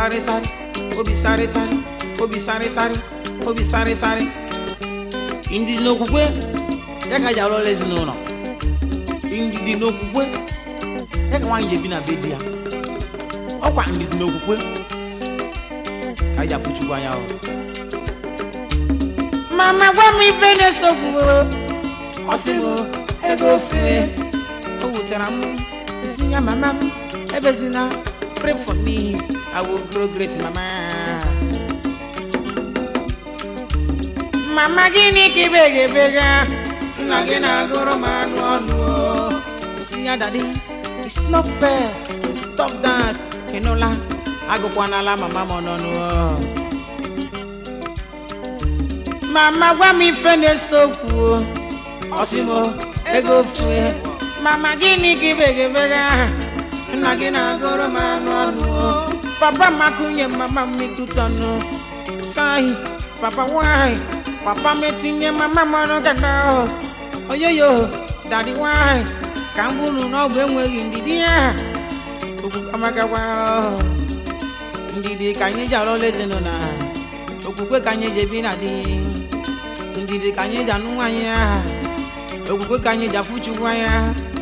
sáré sáré obi sáré sáré obi sáré sáré obi sáré sáré ndidi n'okwukwe ya ka ji alụ ọrụ ezinụlọ ndidi n'okwukwe ya ka nwaanyị ji ebi na be di ya ọkwa ndidi n'okwukwe ka ji afụ chukwu anya ọ mama gwa m ife na-esogbu ọ sị m ego ofe o wutere m si ya mama m ebezina pray for me i will grow great mama mama gịnị ka ibegabega nna gị na-agụrụ m anụ ọnụ o. si ya dadi it's not fair stop that ịnụla agụkwanala mama m ọnụnụ o. mama gwa m ife na-ese okwu o. ọ sị m ego fue mama gịnị ka ibegabega nna gị na-agụrụ m anụ ọnụ o. papa m akụnye mama m ikutọnụ sahi papa nwanyị papa m etinye mama m ọnụ gada oyoyo dadi nwanyị ka m bunu n'ọgwụ enweghị ndidi ya okwukwe amagawa ndidi ka anyị ji alụla ezinụlọ okwukwe ka anyị ji ebi na di ndidi ka anyị ji anụ nwaanyị ya okwukwe ka anyị ji afụ chukwu anya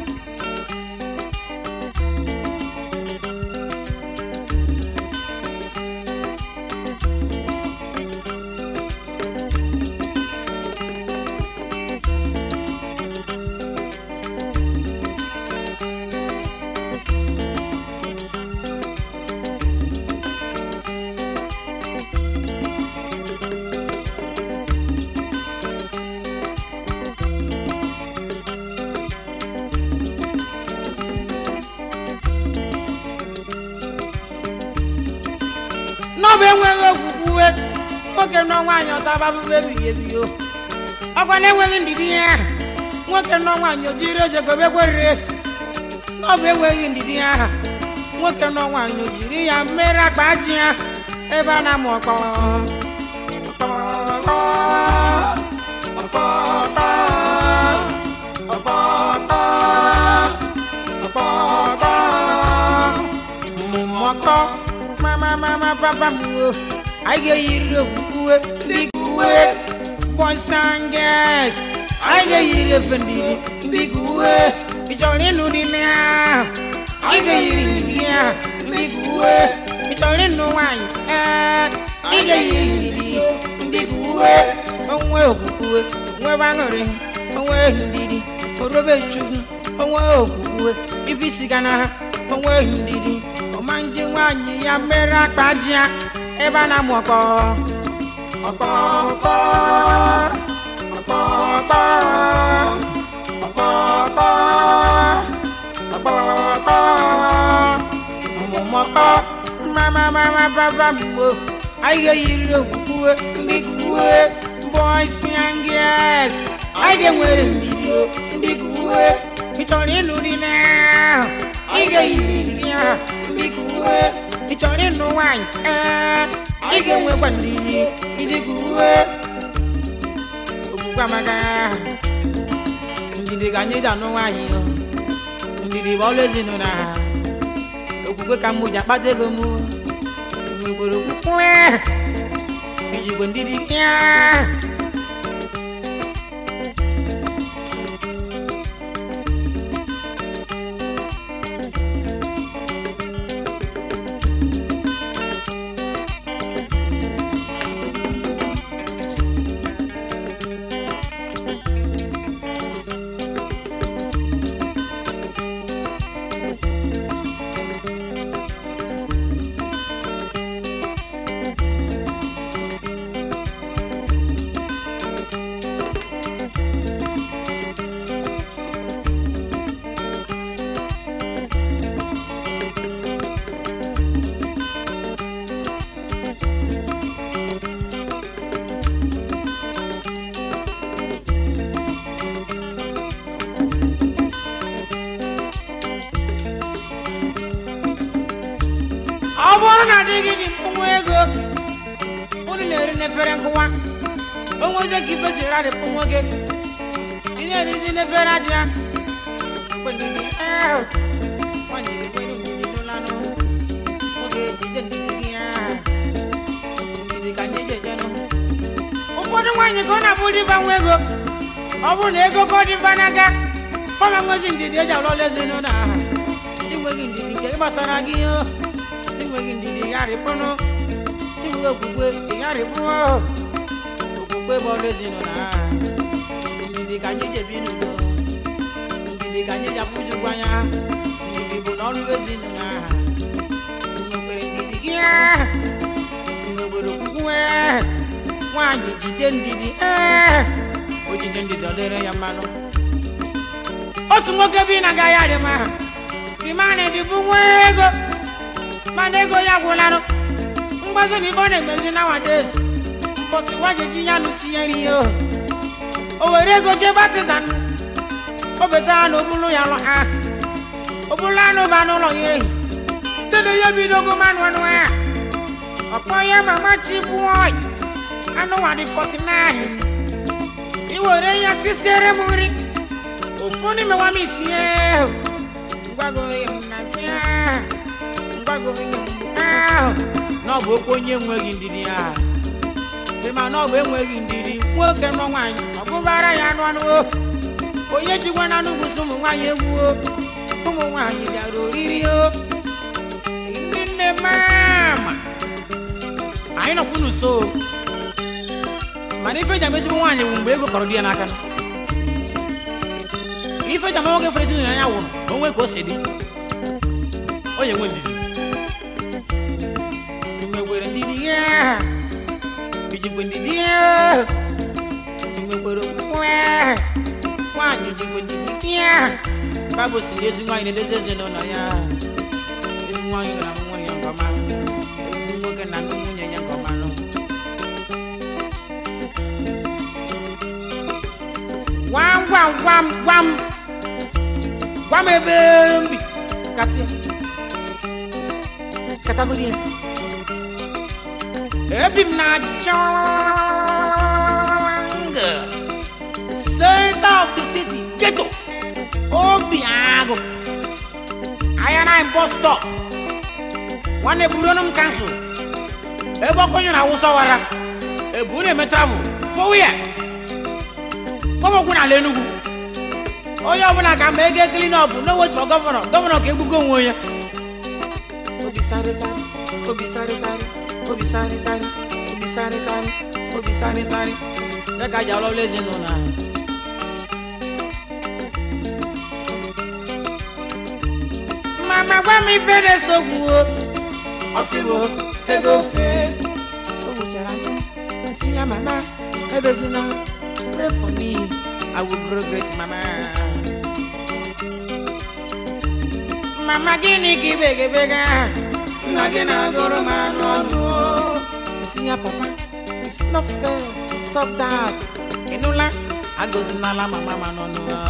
n'ọbụ enweghị okwukwe nwoke nọ nwaanyị ọtaba abụbụ ebighị ebi o ọkwa na-enweghị ndidi ya nwoke nọ nwaanyị o jiri eze gobe gwerire n'ọbụ enweghị ndidi ya nwoke nọ nwaanyị o jiri ya mere akpa ji ya ebe a na-amụ ọkpọ ọkpọ, ọkpọ, ọkpọ, ọkpọ, ọkpọ, mmụmọkọ mama mama papa m o anyị ga-eyiri okwukwe ndị uwe boys and girls anyị ga-eyiri efe ndidi ndị uwe ị chọrọ ịnụ dị na anyị ga-eyiri ndidi ya ndị uwe ị chọrọ ịnụ nwaanyị ee ị ga-eyiri ndidi ndị uwe onwe okwukwe nwebe aṅụrị onwe ndidi orobe chukwu onwe okwukwe ife isi ga na ha onwe ndidi ọma nje nwaanyị ya mere akpa ji ya ebe a na-amụ ọkpọ ọkpọ ọkpọ ọkpọ ọkpọ ọkpọ ọkpọ ọkpọ ọkpọ mmụmọkọ mama mama papa mgbo anyị ga-eyiri okwukwe ndị kwuwe boys and girls anyị ga-enwere ndidi o, ndị kwuwe ị chọrọ ịnụ di na ị ga-eyiri ndidi ya ndị kwuwe ị chọrọ ịnụ nwaanyị ee ị ga-enwekwa ndidi ndị kwuwe okwukwe amaka ndidi ka anyị ji anụ nwaanyị o. ndidi bụ ọlụ ezinụlọ ha okwukwe ka mụ ji akpata ego mụ nwekwere okwukwe ijigwe ndidi ya ọ bụrụ na di gị dị mkpụnwa ego unu na-eri n'efere nkụwa onweze ka ife si radị mkpụnwa gị ị na-erizi n'efere aja kwenini ahụ nwanyị ekwenye ndidi n'ụlanụ nwoke jide ndidi gị ya nwaanyị ka ọ na-abụ dịba nwa ego ọ bụrụ na ego ka ọ dịba n'aka fọma nwezi ndidi eji alụ ọlụ ezinụlọ aha inweghị ndidi nke gbasara gị o inweghị ndidi gharịpụnụ inweghị okwukwe ịgharịpụọ okwukwe bụ ọlụ ezinụlọ aha ndidi ka anyị ji ebi n'udo ndidi ka anyị ji apụjukwu anya ndidi bụ na ọrụ ezinụlọ aha nwekwere ndidi gị aha nwekwere okwukwe nwaanyị jide ndidi ee o jide ndidi ọ dịrị ya mmanụ otu nwoke bi na agaghị adị mma dimana dịbụ nwa ego mana ego ya gwụlanụ mgbazi na ibe ọ na-emezi nowadays mbọsị wajeji ya nụsi ya nri o o were ego jee batizan o beta ha na obulu ya lụ ha obulu anụ ba n'ụlọ ya ehi dede ya bidogo manụ ọnụ ya ọkpọ ya mama chibuoi anụ nwa dị 49 iwere ya sisiere m nri ofu n'ime nwa m isie ngwago ihe m na si ngwago ihe m ahụ na ọ bụ okwu onye enweghị ndidi ya ịma na ọ bụ enweghị ndidi nwoke nọ nwaanyị ọgụbara ya anụ anụ o onye jikwa na anụ bụsị ụmụ nwaanyị egwu o ụmụ nwaanyị bịara oriri o ndị nne mama anyị nọkwu n'uso mana ife ji amezigbo nwaanyị bụ mgbe ego kọrọ di ya n'aka ife ji ama nwoke fere ezinụlọ ya nwụrụ na onwe ka o si dị onye nwe ndidi nwekwere ndidi ya ijikwe ndidi ya nwekwere okwukwe nwaanyị jikwe ndidi ya baịbụl si na ezi nwaanyị na-edozi ezinụlọ ya ezi nwaanyị gara amụ nwunye ya nke ọma ezi nwoke na anụ nwunye ya nke ọma nụ gwam gwam gwam gwam gwam ebe mbi katia katagodi ya ebi m na jungle center of the city ghetto obi agụ ahịa na bus stop nwanne buronụ m kansụl ebe ọkụ nyere awụsa wara ebu na-eme travel fowu ya gbọmọkwụ n'ala Enugu onye ọbụla ka ma ego clean up no wait for gọvanọ gọvanọ ka egbugo onwe onye obi sáré sáré obi sáré sáré obi sáré sáré obi sáré sáré obi sáré sáré ya ka jà ọlọ́lọ́ ezinụlọ ahụ mama gwa m ife na-esogbu o ọsịbụ ego fee o gwuchara nsị ya mama ebezina pray for me i will grow great mama mama gịnị ka ibegabega nna gị na-agụrụ m anụ ọnụ o. nsị ya papa it's not fair stop that ịnụla agọzinala mama ma n'ọnụ a.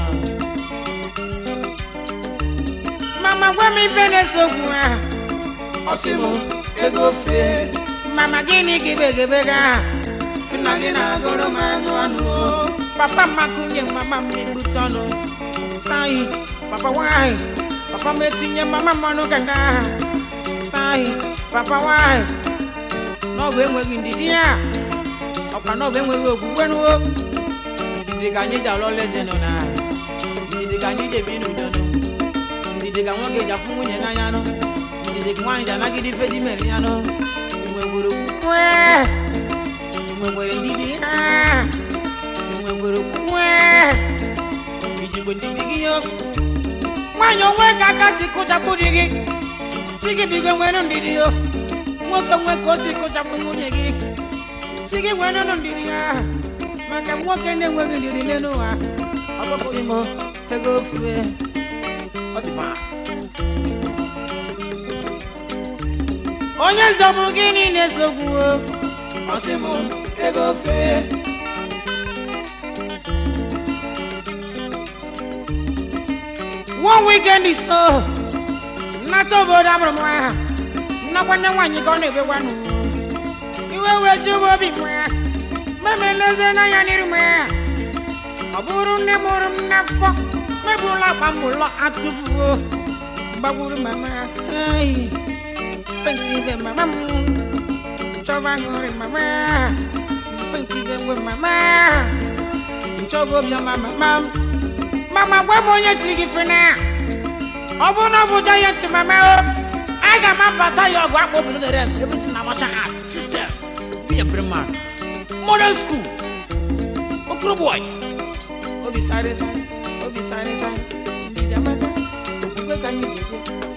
mama gwa m ife na-esogbu ha ọ sị m ego fee mama gịnị ka ibegabega nna gị na-agụrụ m anụ ọnụ o. papa makunye mama m na-egbute ọnụ sahi papa nwanyị papa m etinye mama m ọnụ gada sahi papa nwanyị n'ọbụ enweghị ndidi ya ọkwa n'ọbụ enweghị okwukwe n'uwo ndidi ka anyị ji alụọla ezinụ na ndidi ka anyị ji ebi n'udo nụ ndidi ka nwoke ji afụ nwunye n'anya nụ ndidi ka nwaanyị ji anagide ife di mere ya nụ nwegbere okwukwe nwegbere ndidi ha nwegbere okwukwe ijikwe ndidi gị yo nwaanyị onwe ka aka si kụchapụ di gị si gị bigo nwere ndidi yo nwoke nwe ka o si kụchapụ nwunye gị si gị nwere ndidi ya maka nwoke na-enweghị ndidi n'elu ụwa ọkpọpụsị m ego fue ọdịba onye nzọbụ gịnị na-esogbu ọsị m ego fee one weekend is so nnata obodo amụrụ m aha nnakwa nne nwaanyị ka ọ na-ebekwanụ iwe wee ji ụgbọ obi m ya meme leze n'anya n'iru m ya ọ bụrụ nne mụrụ m n'afọ mebụrụla akpa m ụlọ atụfuo gbagburu mama ai penti ibe mama m chọba ṅụrị mama penti ibe nwe mama ọbụ obiọma mama m mama gwa m onye chiri gị fena ọ bụrụ na ọ bụ jayant mama o aga m apasa ya ọgụ akpọ obodo na rem everything na martial art system be a brain man modern school okoro boy obi sáré sáré obi sáré sáré ìdí amaka òkúgbé ka ní ìjẹjẹ.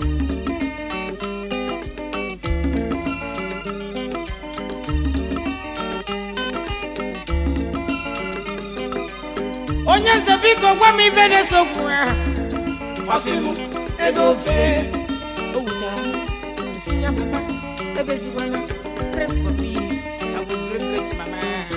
onye nze biko gwa m ibe na-esokwu ha Fasimu ego fe o wuchara m nsị ya papa ebezigwana pray for me I will great great mama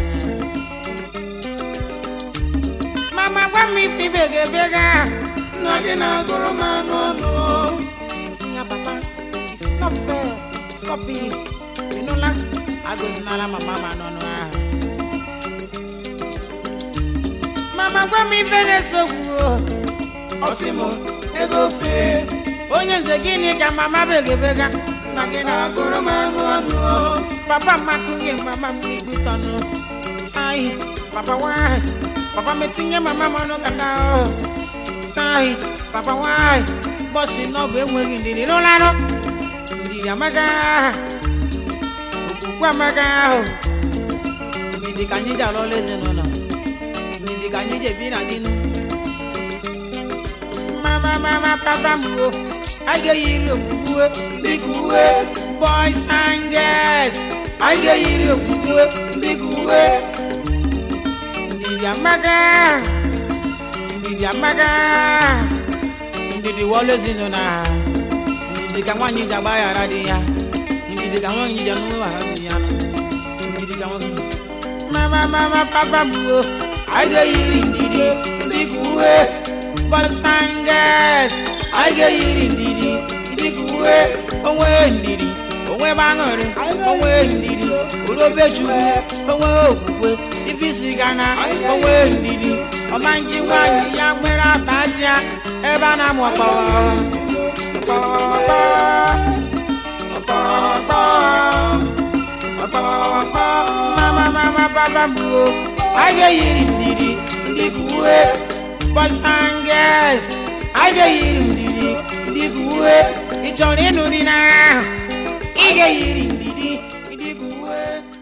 mama gwa m ife ibe ga-ebega nna gị na-agụrụ m anụ ọnụ nsị ya papa it's not fair stop it ịnụla agụzinala mama ma n'ọnụ ahụ mama gwa m ife na-esogbu o Fasimu ego fe onye nze gịnị ka mama begebega nna gị na-agụrụ agụrụ m anụ ọnụ papa makunye mama m n'igbutanụ sai papa nwanyị papa metinye mama m ọnụ kata o sai papa nwanyị bọsị n'ọbụ enweghị ndidi n'ụlanụ ndidi amaga okwukwe amaga ahụ ndidi ka anyị ji alụ ọlụ ezinụlọ ndidi ka anyị ji ebi na dinu mama mama papa m o a ga-eyiri okwukwe dịka uwe boys and girls a ga-eyiri okwukwe dịka uwe ndidi amaga ndidi amaga ndidi wọlụ ezinụlọ ha ndidi ka nwaanyị ji agbaghara di ya ndidi ka nwaanyị ji anụghara di ya ndidi ka nwaanyị mama mama papa m o a ga-eyiri ndidi dịka uwe boys and girls a ga-eyiri ndidi dịka uwe onwe ndidi onwe ebe aṅụrị onwe ndidi orobechukwu onwe okwukwe ifisi gana onwe ndidi ọma nji nwaanyị ya nwere abazia ebe a na-amụ ọkpọrọ mama mama papa m o a ga-eyiri ndidi dịka uwe boys and girls a ga-eyiri ndidi dịka uwe ị chọrọ ịnụ di na